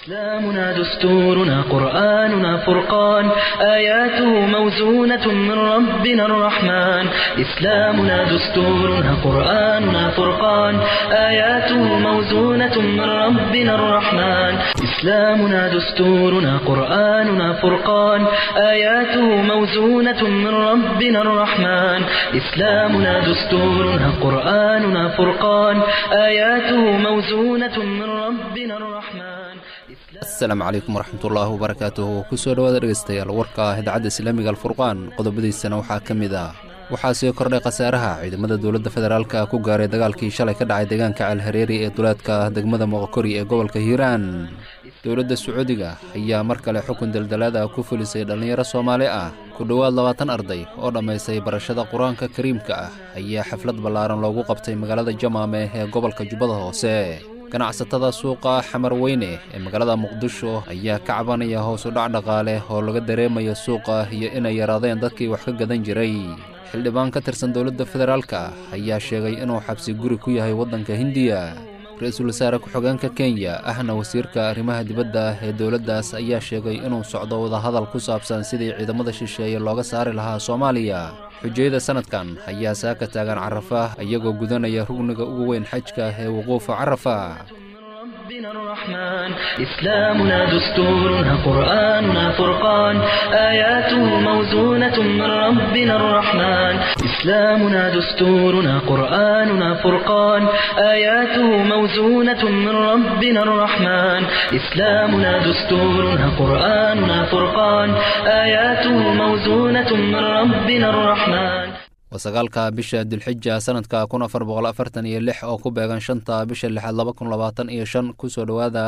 إسلامنا دستورنا قرآننا فرقان آياته موزونة من ربنا الرحمن إسلامنا دستورنا قرآننا فرقان آياته موزونة من ربنا الرحمن إسلامنا دستورنا قرآننا فرقان آياته موزونة من ربنا الرحمن إسلامنا دستورنا قرآننا فرقان آياته موزونة من ربنا الرحمن asalaamu calaykum waraxmatullaahi wabarakaatuhu kusoo dhowaada dhegaystayaal warka idaacadda islaamiga alfurqaan qodobadiisana waxaa ka mid ah waxaa sii kordhay khasaaraha ciidamada dowladda federaalka ku gaaray dagaalkii shalay ka dhacay deegaanka calhareeri ee duleedka degmada moqokori ee gobolka hiiraan dowladda sacuudiga ayaa mar kale xukun daldalaada ku fulisay dhallinyaro soomaali ah ku dhowaad labaatan arday oo dhammaystay barashada qur-aanka kariimka ah ayaa xaflad ballaaran loogu qabtay magaalada jamaame ee gobolka jubbada hoose ganacsatada suuqa xamar weyne ee magaalada muqdisho ayaa ka cabanaya hoos u dhac dhaqaale oo laga dareemayo suuqa iyo inay yaraadeen dadkii wax ka gadan jiray xildhibaan ka tirsan dowladda federaalka ayaa sheegay inuu xabsi guri ku yahay waddanka hindiya ra-iisul wasaare ku-xigeenka kenya ahna wasiirka arrimaha dibadda ee dowladdaas ayaa sheegay inuu socdo wadahadal ku saabsan sidii ciidamada shisheeye looga saari lahaa soomaaliya xujayada sanadkan ayaa saaka taagan carafa iyagoo gudanaya rugniga ugu weyn xajka ee wuquufa carafa ربنا الرحمن إسلامنا دستورنا قرآننا فرقان آياته موزونة من ربنا الرحمن إسلامنا دستورنا قرآننا فرقان آياته موزونة من ربنا الرحمن إسلامنا دستورنا قرآننا فرقان آياته موزونة من ربنا الرحمن wasagaalka bisha dulxija sanadka kun afar boqol afartan iyo lix oo ku beegan shanta bisha lixaad laba kun labaatan iyo shan kusoo dhowaada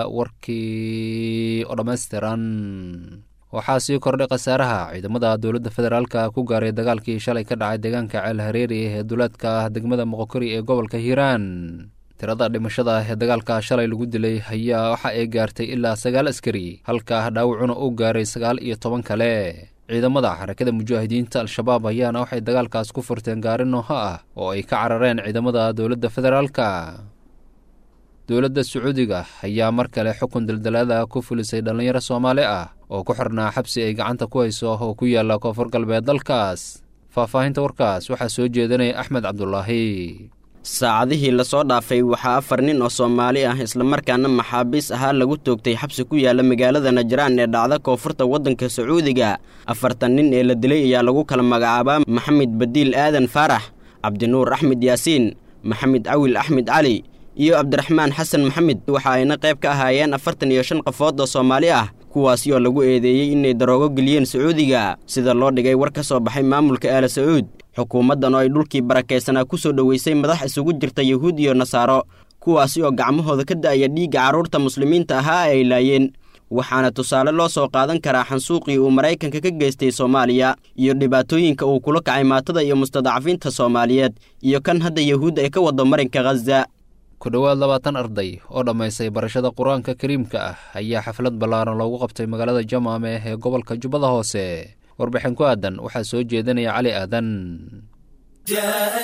warkii oo dhammaystiran waxaa sii kordhay khasaaraha ciidamada dowladda federaalka ku gaaray dagaalkii shalay ka dhacay deegaanka ceelhareeri ee duleedka degmada moqokori ee gobolka hiiraan tirada dhimashada ee dagaalka shalay lagu dilay ayaa waxa ay gaartay ilaa sagaal askari halka dhaawacuna uu gaaray sagaal iyo toban kale ciidamada xarakada mujaahidiinta al-shabaab ayaana waxay dagaalkaas ku furteen gaari nooho ah oo ay ka carareen ciidamada dowladda federaalka dowladda sacuudiga ayaa mar kale xukun daldalaada ku fulisay dhallinyaro soomaali ah oo ku xirnaa xabsi ay gacanta ku hayso oo ku yaalla koonfur galbeed dalkaas faahfaahinta warkaas waxaa soo jeedinaya axmed cabdulaahi saacadihii lasoo dhaafay waxaa afar nin oo soomaali ah islamarkaana maxaabiis ahaa lagu toogtay xabsi ku yaala magaalada najraan ee dhacda koonfurta waddanka sacuudiga afartan nin ee la dilay ayaa lagu kala magacaabaa maxamed badiil aadan faarax cabdinuur axmed yaasiin maxamed cawil axmed cali iyo cabdiraxmaan xasan maxamed waxa ayna qayb ka ahaayeen afartan iyo shan qofood oo soomaali ah kuwaasi oo lagu eedeeyey inay daroogo geliyeen sacuudiga sida loo dhigay war ka soo baxay maamulka aala sacuud xukuumaddan oo ay dhulkii barakaysanaa ku soo dhoweysay madax isugu jirta yuhuud iyo nasaaro kuwaasi oo gacmahooda ka da'aya dhiigga carruurta muslimiinta ahaa ay laayeen waxaana tusaale loo soo qaadan karaa xansuuqii uu maraykanka ka geystay soomaaliya iyo dhibaatooyinka uu kula kacay maatada iyo mustadacafiinta soomaaliyeed iyo kan hadda yuhuud ay ka wado marinka khaza ku dhowaad labaatan arday oo dhammaystay barashada qur-aanka kariimka ah ayaa xaflad ballaaran loogu qabtay magaalada jamaame ee gobolka jubbada hoose warbixin ku aadan waxaa soo jeedinaya cali aadan جاء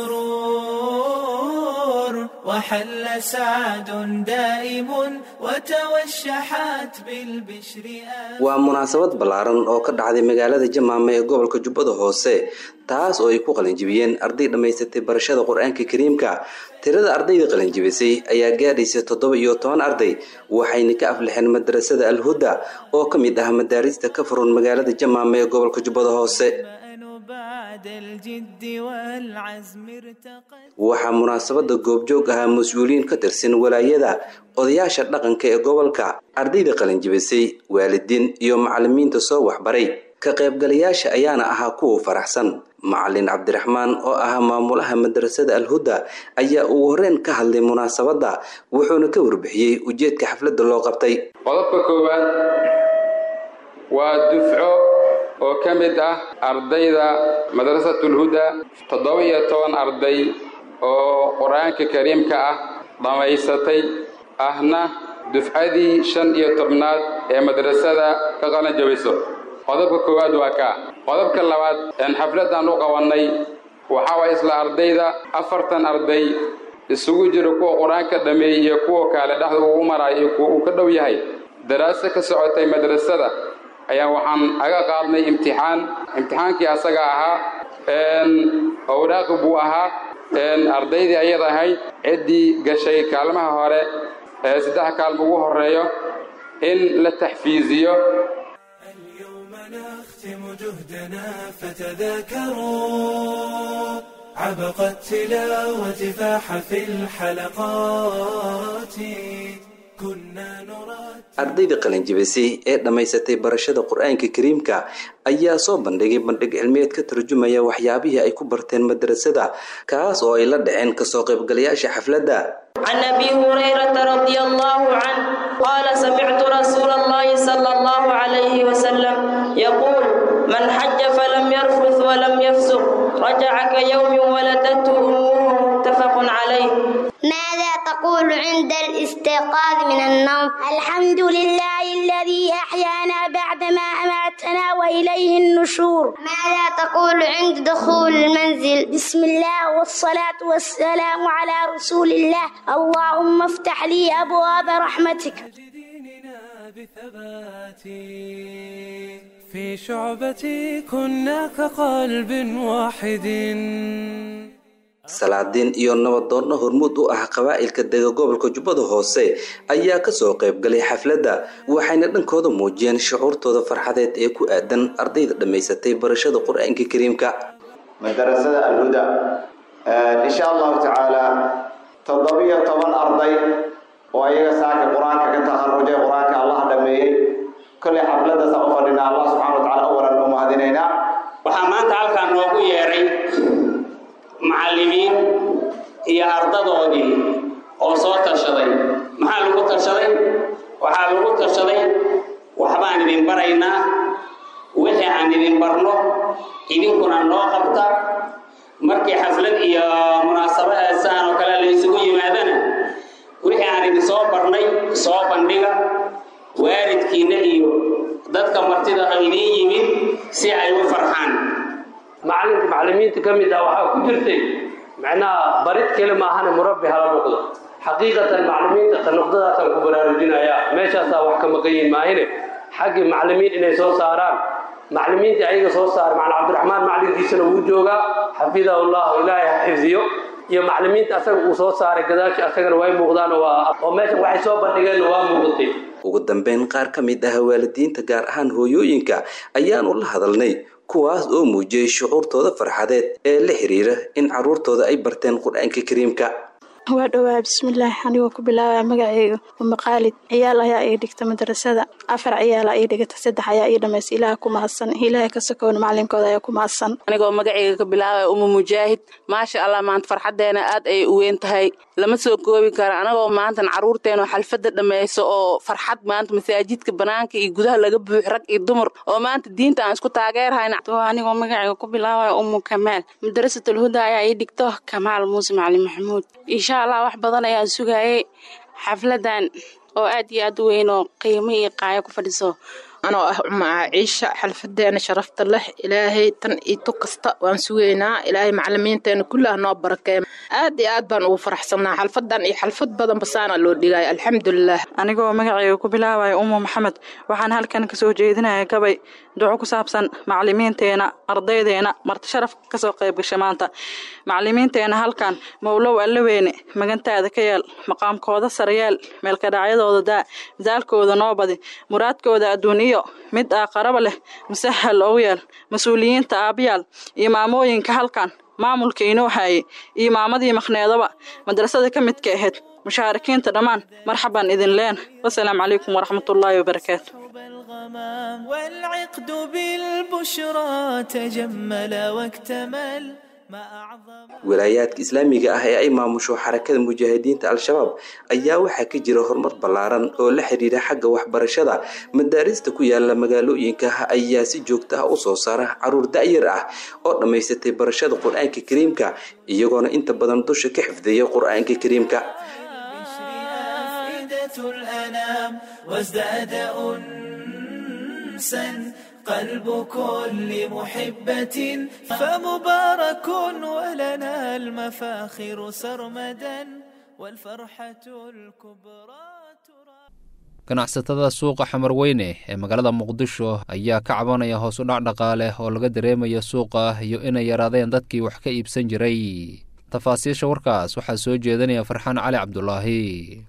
السرور وحل سعد دائم وتوشحت بالبشر waa munaasabad ballaaran oo ka dhacday magaalada jamaame ee gobolka jubbada hoose taas oo ay ku qalinjibiyeen arday dhammaysatay barashada qur-aanka kariimka tirada ardayda qalinjibisay ayaa gaadhaysa toddoba iyo toban arday waxayna ka aflixeen madrasada alhuda oo ka mid ah madaarista ka furan magaalada jamaame ee gobolka jubbada hoose بعد الجد والعزم ارتقت waxaa munaasabada goobjoog ahaa mas-uuliyiin ka tirsan walaayada odayaasha dhaqanka ee gobolka ardayda qalinjibisay waalidiin iyo macalimiinta soo waxbaray ka qaybgalayaasha ayaana ahaa kuwa faraxsan macalin cabdiraxmaan oo ahaa maamulaha madrasada alhuda ayaa ugu horreyn ka hadlay munaasabadda wuxuuna ka warbixiyey ujeedka xafladda loo qabtay qodobka koowaad waa dufco oo ka mid ah ardayda madrasatulhuda toddoba iyo toban arday oo qur-aanka kariimka ah dhammaysatay ahna dufcadii shan iyo tobnaad ee madrasada ka qalan jabiso qodobka koowaad waa kaa qodobka labaad een xafladaan u qabannay waxaa waay isla ardayda afartan arday isugu jira kuwa qur-aanka dhameeyey iyo kuwa kale dhexda ugu maraayo iyo kuwa uu ka dhow yahay daraaso ka socotay madrasada ayaa waxaan aga qaadnay imtixaan imtixaankii asaga ahaa owraaqi buu ahaa ardaydii ayad ahayd ciddii gashay kaalmaha hore ee saddex kaalma ugu horeeyo in la taxfiiziyo اليوم نختم جهدنا فتذاكروا عبق التلاوة فاح في الحلقات كنا نراد ardayda qalinjibisay ee dhammaysatay barashada qur-aanka kariimka ayaa soo bandhigay bandhig cilmiyeed ka turjumaya waxyaabihii ay ku barteen madrasada kaas oo ay la dhaceen kasoo qaybgalayaasha xafladda عن ابي هريره رضي الله عنه قال سمعت رسول الله صلى الله عليه وسلم يقول من حج فلم يرفث ولم يفسق رجع كيوم ولدته امه متفق عليه ماذا تقول عند الاستيقاظ من النوم الحمد لله الذي أحيانا بعدما أماتنا وإليه النشور ماذا تقول عند دخول المنزل بسم الله والصلاة والسلام على رسول الله اللهم افتح لي أبواب رحمتك ديننا بثبات في شعبتي كنا كقلب واحد salaadiin iyo nabadoonna hormuud u ah qabaa'ilka dega gobolka jubbada hoose ayaa kasoo qaybgalay xafladda waxayna dhankooda muujiyeen shucuurtooda farxadeed ee ku aadan ardayda dhammaysatay barashada qur-aanka kariimka madarasada alhuda insha allahu tacaala toddobiyo toban arday oo ayaga saaka qur-aanka ka takharujay qur-aanka allah dhameeyey kollay xafladdaasa u fadhinaa allah subxana wa tacala awalan u mahadinaynaa waxaa maanta halkaa noogu yeedhay macallimiin iyo ardadoodii oo soo tashaday maxaa lagu tashaday waxaa lagu tashaday waxbaan idin baraynaa wixii aan idin barno idinkuna noo qabta markii xaflad iyo munaasabadaasaan oo kale la isugu yimaadana wixii aan idin soo barnay soo bandhiga waalidkiinna iyo dadka martida oo idiin yimid si ay u farxaan macalinka macalimiinta ka mid ah waxaa ku jirtay macnaha barid keli maahane murabbi hala noqdo xaqiiqatan macalimiinta ta noqdadaasaan ku baraarujinayaa meeshaasaa wax ka maqan yihin maahine xaggii macalimiin inay soo saaraan macalimiintii ayaga soo saara macalin cabdiraxmaan macalinkiisana wuu joogaa xafidahu llahu ilaahay ha xifdiyo iyo macalimiinta asaga uu soo saaray gadaashi asagana way muuqdaan oo meeshan waxay soo bandhigeenna waa muuqatay ugu dambeyn qaar ka mid ah waalidiinta gaar ahaan hooyooyinka ayaanu la hadalnay kuwaas oo muujiyey shucuurtooda farxadeed ee la xiriira in carruurtooda ay barteen qur-aanka kariimka waa dhowaa bismillaahi anigoo ku bilaabaya magaceyga uma qaalid ciyaal ayaa ii dhigta madrasada afar ciyaala ii dhigata saddex ayaa ii dhamaysa ilaah ku mahadsan ilaahay ka sokoona macalinkooda ayaa ku mahadsan anigoo magaceyga ka bilaabaya uma mujaahid maasha allah maanta farxadeena aad ayay u weyn tahay lama soo koobi karo anagoo maantan caruurteena xalfada dhammayso oo farxad maanta masaajidka banaanka iyo gudaha laga buux rag iyo dumar oo maanta diinta aan isku taageerhayna anigoo magaceyga ku bilaabaya umu kamaal madrasatul huda ayaa ii dhigto kamaal muuse macalin maxamuud insha allah wax badan ayaan sugayay xafladan oo aad iyo aad u weyn oo qiimo iyo qaayo ku fadhiso anoo ah umaa ciisha xalfadeena sharafta leh ilaahay tan iyo tu kasta waan sugaynaa ilaahay macalimiinteena kullah noo barakeeya aad iyo aad baan ugu faraxsanaa xalfadan iyo xalfad badan basaana loo dhigaya alxamdulilah anigoo magaceyga ku bilaabaya umu maxamed waxaan halkan kasoo jeedinaya gabay duco ku saabsan macalimiinteena ardaydeena marti sharaf kasoo qayb gasha maanta macalimiinteena halkan mowlow allaweyne magantaada ka yeel maqaamkooda saryaal meelkadhacyadooda daa midaalkooda noo badi muraadkooda adduun iyo mid aaqaraba leh musahal ogu yeel mas-uuliyiinta aabyaal iyo maamooyinka halkan maamulka inoo haayay iyo maamadii maqhneedaba madrasada ka midka ahayd mushaarikiinta dhammaan marxaban idin leen wasalaamu calaykum waraxmatullaahi wabarakaatu والعقد بالبشرى تجمل واكتمل walaayaadka islaamiga ah ee ay maamusho xarakada mujaahidiinta al-shabaab ayaa waxaa ka jira horumar ballaaran oo la xiriira xagga waxbarashada madaarista ku yaala magaalooyinka ayaa si joogta ah u soo saara caruur da'yar ah oo dhammaysatay barashada qur-aanka kariimka iyagoona inta badan dusha ka xifdiya qur-aanka kariimka قلب كل محبة فمبارك ولنا المفاخر سرمدا والفرحة الكبرى ganacsatada suuqa xamarweyne ee magaalada muqdisho ayaa ka cabanaya hoos u dhac dhaqaale oo laga dareemayo suuqa iyo inay yaraadeen dadkii wax ka iibsan jiray tafaasiisha warkaas waxaa soo jeedinaya farxaan cali cabdulaahi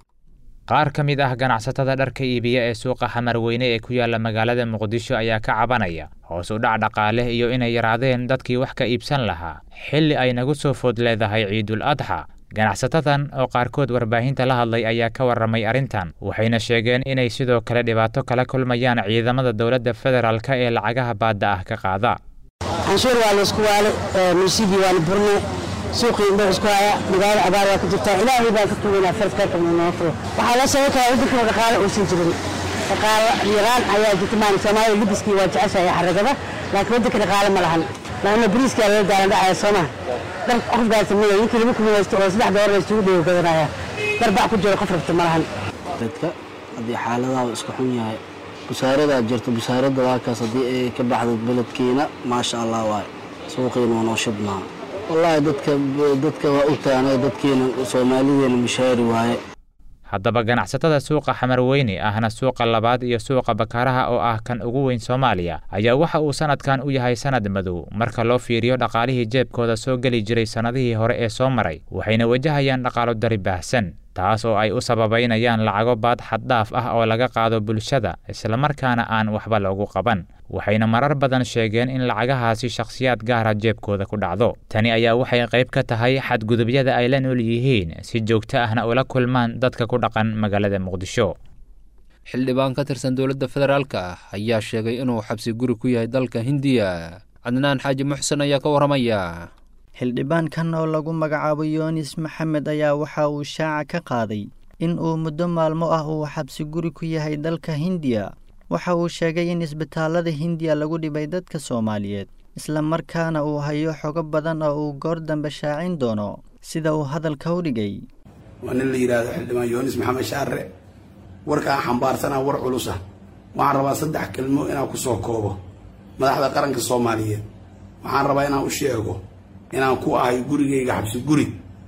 qaar ka mid ah ganacsatada dharka iibiya ee suuqa xamarweyne ee ku yaala magaalada muqdisho ayaa ka cabanaya hoos u dhac dhaqaale iyo inay yaraadeen dadkii wax ka iibsan lahaa xilli ay nagu soo food leedahay ciidul adxa ganacsatadan oo qaarkood warbaahinta la hadlay ayaa ka warramay arrintan waxayna sheegeen inay sidoo kale dhibaato kala kulmayaan ciidamada dowladda federaalka ee lacagaha baadda ah ka qaada canshuur waa laysku waale miisidii waa la burne suuqii indho isku haya magaalada abaar waa ka jirtaa ilaahay baan ka tuganaa farskaarkana noo furo waxaa la sheegi karaa waddankana dhaqaale uusan jirin dhaqaale yaraan ayaa jirta maan soomaaliya libiskii waa jeceshahay xaragada laakiin waddanka dhaqaale ma lahan laanna bariiskaa laga gaalan dhacaya sooma dhar qof gaarsamaya ninkii laba kuma haysto oo saddex doolar isugu dheego gadanaya dhar bac ku jiro qof rabta ma lahan dadka haddii xaaladaha iska xun yahay busaaradaa jirto busaaradda waakaas haddii ay ka baxdo beledkiina maasha allah waay suuqiina waa noo shidmaa wallaahi dadka dadka waa u taanay dadkiina soomaalideena mushaari waaye haddaba ganacsatada suuqa xamarweyne ahna suuqa labaad iyo suuqa bakaaraha oo ah kan ugu weyn soomaaliya ayaa waxa uu sanadkan u yahay sanad madow marka loo fiiriyo dhaqaalihii jeebkooda soo geli jiray sannadihii hore ee soo maray waxayna wajahayaan dhaqaalo dari baahsan taas oo ay u sababaynayaan lacago baad xaddhaaf ah oo laga qaado bulshada islamarkaana aan waxba loogu qaban waxayna marar badan sheegeen in lacagahaasi shakhsiyaad gaara jeebkooda ku dhacdo tani ayaa waxay qayb ka tahay xadgudubyada ay la nool yihiin si joogto ahna ula kulmaan dadka ku dhaqan magaalada muqdisho xildhibaan ka tirsan dowladda federaalka ah ayaa sheegay inuu xabsi guri ku yahay dalka hindiya cadnaan xaaji muxsen ayaa ka warramaya xildhibaankan oo lagu magacaabo yoonis maxamed ayaa waxa uu shaaca ka qaaday in uu muddo maalmo ah uu xabsi guri ku yahay dalka hindiya waxa uu sheegay in isbitaallada hindiya lagu dhibay dadka soomaaliyeed isla markaana uu hayo xogo badan oo uu goor dambe shaacin doono sida uu hadalka u dhigay waa nin la yidhaahdo xildhibaan yoonis maxamed shaarre warkaan xambaarsanaa war culusa waxaan rabaa saddex kelmo inaan ku soo koobo madaxda qaranka soomaaliyeed waxaan rabaa inaan u sheego inaan ku ahay gurigayga xabsi guri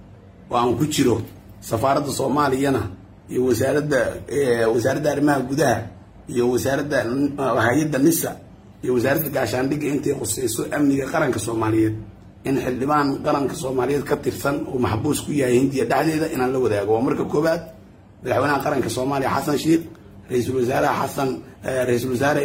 oo aan ku jiro safaaradda soomaaliyana iyo wasaaradda wasaaradda arrimaha gudaha iyo wasaaradda hay-adda nisa iyo wasaaradda gaashaandhigga intay qusayso amniga qaranka soomaaliyeed in xildhibaan qaranka soomaaliyeed ka tirsan uu maxbuus ku yahay hindiya dhexdeeda inaan la wadaago waa marka koowaad madaxweynaha qaranka soomaaliya xasan sheikh ra-iisul wasaaraha xasan ra-iisul wasaare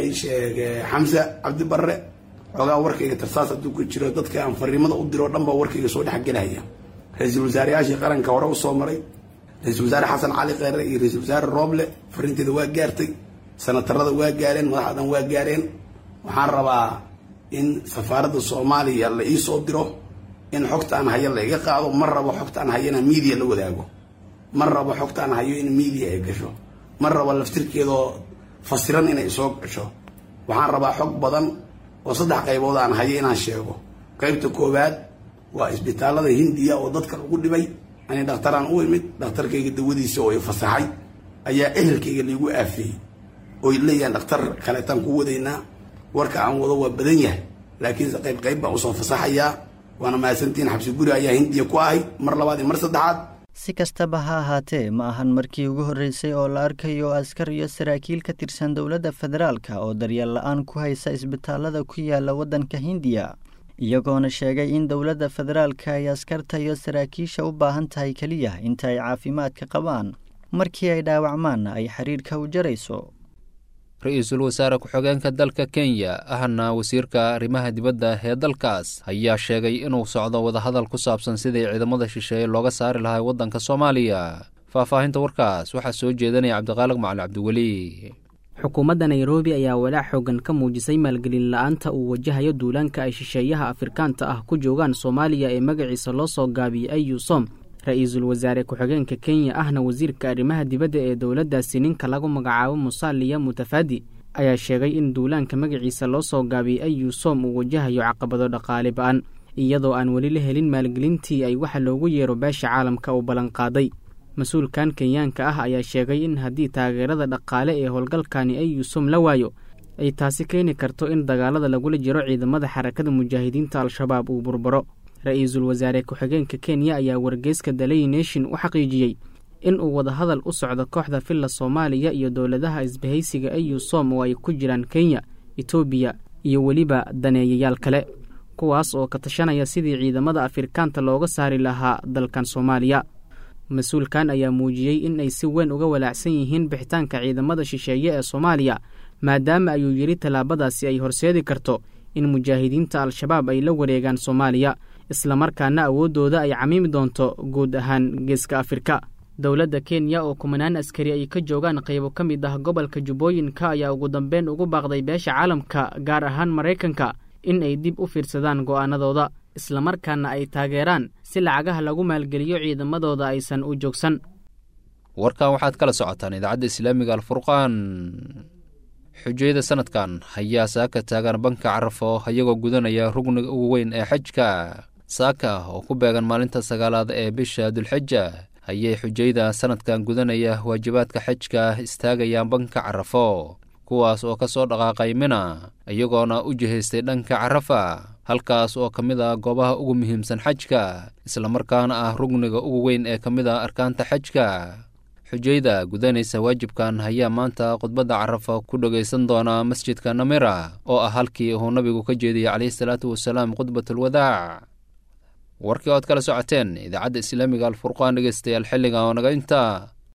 xamse cabdi barre xoogaa warkayga tarsaas hadduu ku jiro dadka aan fariimada u diro dhan baa warkayga soo dhexgelaya ra-iisul wasaareyaashii qaranka hore usoo maray ra-iisul wasaare xasan cali kheyre iyo ra-iisul wasaare rooble fariinteeda waa gaartay sanatarada waa gaareen madaxdan waa gaareen waxaan rabaa in safaaradda soomaaliya la ii soo diro in xogta aan hayo la iga qaado ma rabo xogta aan hayo inaan miidiya la wadaago ma rabo xogta aan hayo in miidiya ay gasho ma rabo laftirkeedoo fasiran inay soo gasho waxaan rabaa xog badan oo saddex qaybood aan hayo inaan sheego qaybta koowaad waa isbitaallada hindiya oo dadka lagu dhibay ani dhakhtaraan u imid dhakhtarkayga dawadiisa oo i fasaxay ayaa ehelkayga laigu aafeeyey oy leeyahan dhakhtar kaleetaan ku wadaynaa warka aan wado waa badan yahay laakiinse qayb qayb baan usoo fasaxayaa waana mahadsantiin xabsi guri ayaa hindiya ku ahay mar labaad iyo mar saddexaad si kastaba ha ahaatee ma ahan markii ugu horreysay oo la arkayo askar iyo saraakiil ka tirsan dowladda federaalka oo daryeel la-aan ku haysa isbitaallada ku yaala waddanka hindiya iyagoona sheegay in dowladda federaalka ay askarta iyo saraakiisha u baahan tahay keliya inta ay caafimaadka qabaan markii ay dhaawacmaanna ay xidhiidhka u jarayso ra-iisul wasaare ku-xigeenka dalka kenya ahna wasiirka arrimaha dibadda ee dalkaas ayaa sheegay inuu socdo wadahadal ku saabsan sidii ciidamada shisheeye looga saari lahaa waddanka soomaaliya faahfaahinta warkaas waxaa soo jeedanaya cabdiqaaliq macali cabdiweli xukuumadda nairobi ayaa walaac xoogan ka muujisay maalgelin la-aanta uu wajahayo duulaanka ay shisheeyaha afrikaanta ah ku joogaan soomaaliya ee magaciisa loo soo gaabiyey ayusom ra-iisul wasaare ku-xigeenka kenya ahna wasiirka arrimaha dibadda ee dowladdaasi ninka lagu magacaabo musaaliya mutafadi ayaa sheegay in duulaanka magaciisa loo soo gaabiyey ayusom uu wajahayo caqabado dhaqaale ba-an iyadoo aan weli la helin maalgelintii ay waxa loogu yeero beesha caalamka uu ballanqaaday mas-uulkan kenyaanka ah ayaa sheegay in haddii taageerada dhaqaale ee howlgalkani ayusom la waayo ay taasi keeni karto in dagaalada lagula jiro ciidamada xarakada mujaahidiinta al-shabaab uu burburo ra-iisul wasaare ku-xigeenka kenya ayaa wargeyska dalay nation u xaqiijiyey in uu wadahadal u socdo kooxda filla soomaaliya iyo dowladaha isbahaysiga au som oo ay ku jiraan kenya etoobiya iyo weliba daneeyayaal kale kuwaas oo ka tashanaya sidii ciidamada afrikaanta looga saari lahaa dalkan soomaaliya mas-uulkan ayaa muujiyey in ay si weyn uga walaacsan yihiin bixitaanka ciidamada shisheeye ee soomaaliya maadaama ayuu yidhi tallaabadaasi ay horseedi karto in mujaahidiinta al-shabaab ay la wareegaan soomaaliya islamarkaana awooddooda ay camiimi doonto guud ahaan geeska afrika dowladda kenya oo kumanaan askari ay ka joogaan qaybo ka mid ah gobolka jubbooyinka ayaa ugu dambeyn ugu baaqday beesha caalamka gaar ahaan maraykanka in ay dib u fiirsadaan go'aanadooda islamarkaana ay taageeraan si lacagaha lagu maalgeliyo ciidamadooda aysan u joogsan warkan waxaad kala socotaan idaacadda islaamiga alfurqaan xujayada sanadkan hayaa saaka taagan banka carafo iyagoo gudanaya rugniga ugu weyn ee xajka saaka oo ku beegan maalinta sagaalaad ee bisha dulxija ayay xujayda sanadkan gudanaya waajibaadka xajka istaagayaan banka carafo kuwaas oo ka soo dhaqaaqay mina iyagoona u jihaystay dhanka carafa halkaas oo ka mid ah goobaha ugu muhiimsan xajka islamarkaana ah rugniga ugu weyn ee ka mid ah arkaanta xajka xujayda gudanaysa waajibkan ayaa maanta khudbadda carafa ku dhegaysan doona masjidka namira oo ah halkii uu nabigu ka jeediyey calayhi salaatu wasalaam khudbatulwadaac warkii ood kala socoteen idaacadda islaamiga alfurqaan dhegeystayaal xilliga oo naga intaa